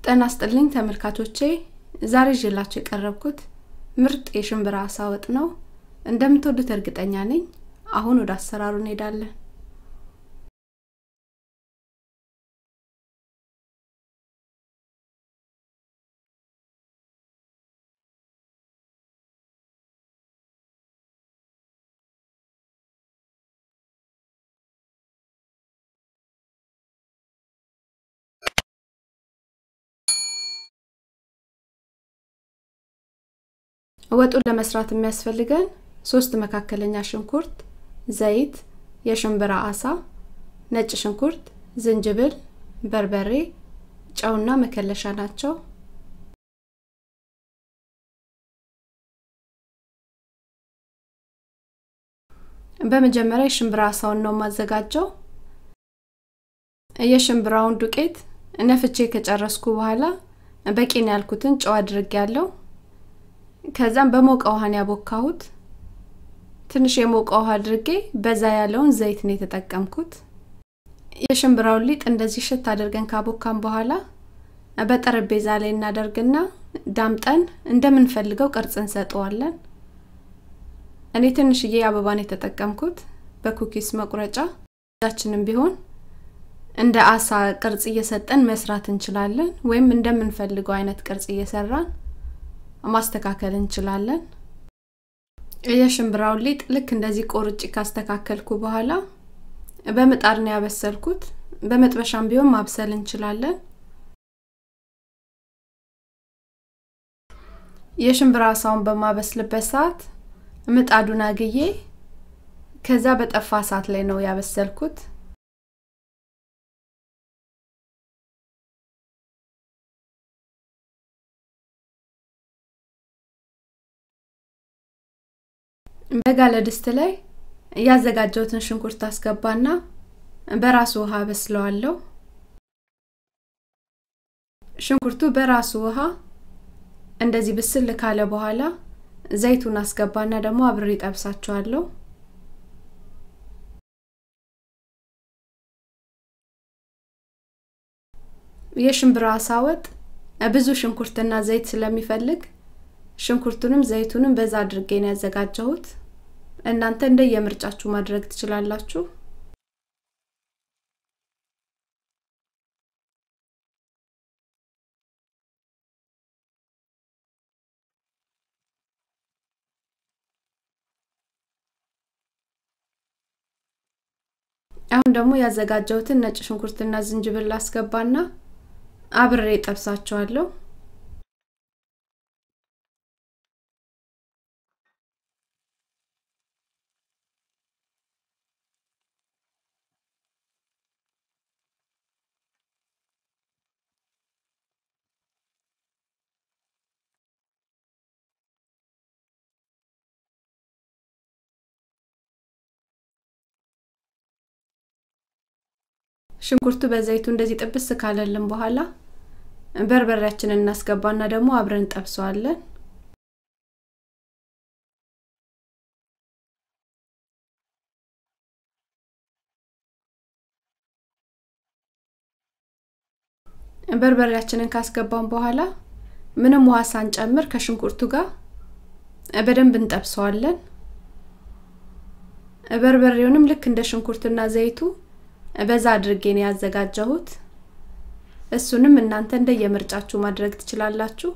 ጤና ይስጥልኝ ተመልካቾቼ ዛሬ ይዤላችሁ የቀረብኩት ምርጥ የሽምብራ አሳ ወጥ ነው። እንደምትወዱት እርግጠኛ ነኝ። አሁን ወደ አሰራሩ እንሄዳለን። ወጡን ለመስራት የሚያስፈልገን ሶስት መካከለኛ ሽንኩርት፣ ዘይት፣ የሽምብራ አሳ፣ ነጭ ሽንኩርት፣ ዝንጅብል፣ በርበሬ፣ ጨውና መከለሻ ናቸው። በመጀመሪያ የሽምብራ አሳውን ነው የማዘጋጀው። የሽምብራውን ዱቄት ነፍቼ ከጨረስኩ በኋላ በቂ ነው ያልኩትን ጨው አድርጌ ያለው ከዛም በሞቀ ውሃን ያቦካሁት። ትንሽ የሞቀ ውሃ አድርጌ በዛ ያለውን ዘይት ነው የተጠቀምኩት። የሽምብራውን ሊጥ እንደዚህ ሽት አድርገን ካቦካን በኋላ በጠረጴዛ ላይ እናደርግና ዳምጠን እንደምንፈልገው ቅርጽ እንሰጠዋለን። እኔ ትንሽዬ አበባን የተጠቀምኩት በኩኪስ መቁረጫ። ዛችንም ቢሆን እንደ አሳ ቅርጽ እየሰጠን መስራት እንችላለን፣ ወይም እንደምንፈልገው አይነት ቅርጽ እየሰራን ማስተካከል እንችላለን። የሽምብራውን ሊጥ ልክ እንደዚህ ቆርጭ ካስተካከልኩ በኋላ በምጣድ ነው ያበሰልኩት። በመጥበሻም ቢሆን ማብሰል እንችላለን። የሽምብራ አሳውን በማበስልበት ሰዓት ምጣዱን አግዬ ከዛ በጠፋ እሳት ላይ ነው ያበሰልኩት። በጋለ ድስት ላይ ያዘጋጀሁትን ሽንኩርት አስገባና በራሱ ውሃ በስለዋለሁ። ሽንኩርቱ በራሱ ውሃ እንደዚህ ብስል ካለ በኋላ ዘይቱን አስገባና ደግሞ አብሬ ጠብሳቸዋለሁ። የሽምብራ አሳ ወጥ ብዙ ሽንኩርትና ዘይት ስለሚፈልግ ሽንኩርቱንም ዘይቱንም በዛ አድርጌ ነው ያዘጋጀሁት። እናንተ እንደ የምርጫችሁ ማድረግ ትችላላችሁ። አሁን ደግሞ ያዘጋጀሁትን ነጭ ሽንኩርትና ዝንጅብል አስገባና አብሬ ጠብሳቸዋለሁ። ሽንኩርቱ በዘይቱ እንደዚህ ጥብስ ካለልን በኋላ በርበሬያችንን እናስገባና ደግሞ አብረን እንጠብሰዋለን። በርበሬያችንን ካስገባን በኋላ ምንም ውሃ ሳንጨምር ከሽንኩርቱ ጋር በደንብ እንጠብሰዋለን። በርበሬውንም ልክ እንደ ሽንኩርትና ዘይቱ በዛ አድርጌ ነው ያዘጋጀሁት። እሱንም እናንተ እንደ የምርጫችሁ ማድረግ ትችላላችሁ።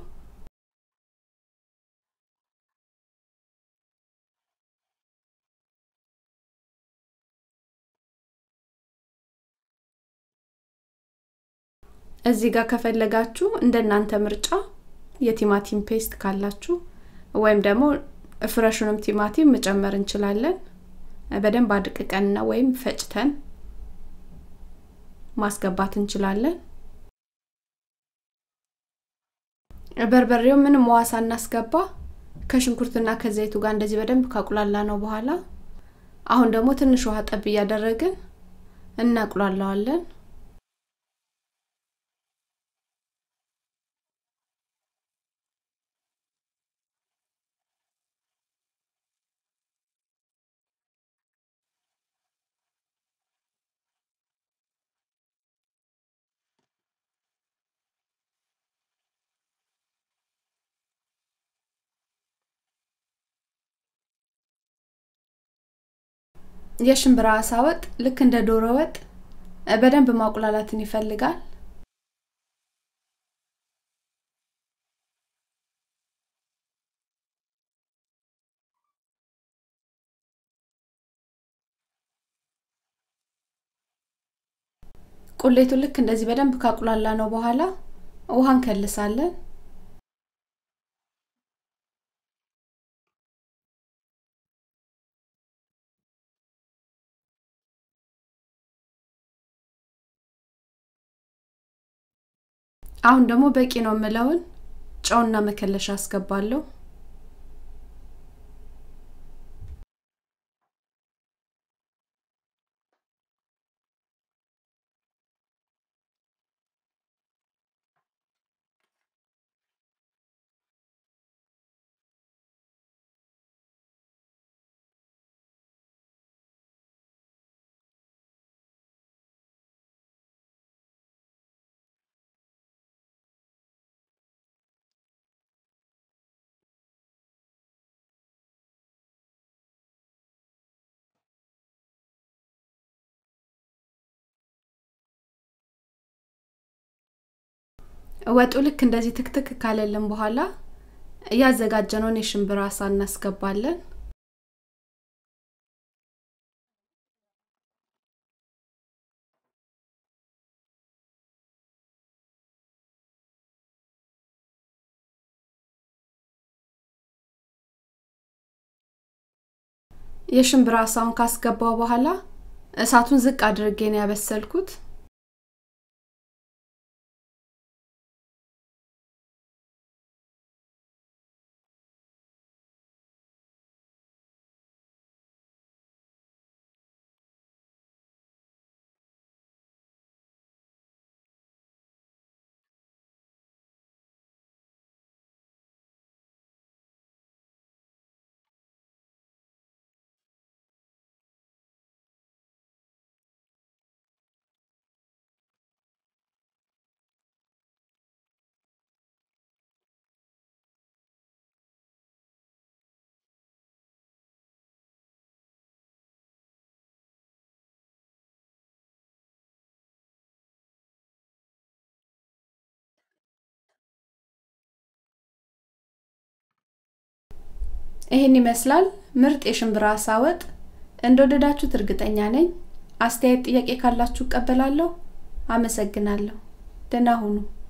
እዚህ ጋር ከፈለጋችሁ እንደ እናንተ ምርጫ የቲማቲም ፔስት ካላችሁ ወይም ደግሞ ፍረሹንም ቲማቲም መጨመር እንችላለን። በደንብ አድቅቀንና ወይም ፈጭተን ማስገባት እንችላለን። በርበሬው ምንም ውሃ ሳናስገባ ከሽንኩርትና ከዘይቱ ጋር እንደዚህ በደንብ ካቁላላ ነው በኋላ አሁን ደግሞ ትንሽ ውሃ ጠብ እያደረግን እናቁላለዋለን። የሽምብራ አሳ ወጥ ልክ እንደ ዶሮ ወጥ በደንብ ማቁላላትን ይፈልጋል። ቁሌቱ ልክ እንደዚህ በደንብ ካቁላላ ነው በኋላ ውሃ እንከልሳለን። አሁን ደግሞ በቂ ነው የምለውን ጨውና መከለሻ አስገባለሁ። ወጡ ልክ እንደዚህ ትክትክ ካለልን በኋላ እያዘጋጀነውን የሽምብራ አሳ እናስገባለን። የሽምብራ አሳውን ካስገባው በኋላ እሳቱን ዝቅ አድርጌ ነው ያበሰልኩት። ይህን ይመስላል ምርጥ የሽምብራ አሳ ወጥ። እንደወደዳችሁት እርግጠኛ ነኝ። አስተያየት፣ ጥያቄ ካላችሁ እቀበላለሁ። አመሰግናለሁ። ደህና ሁኑ።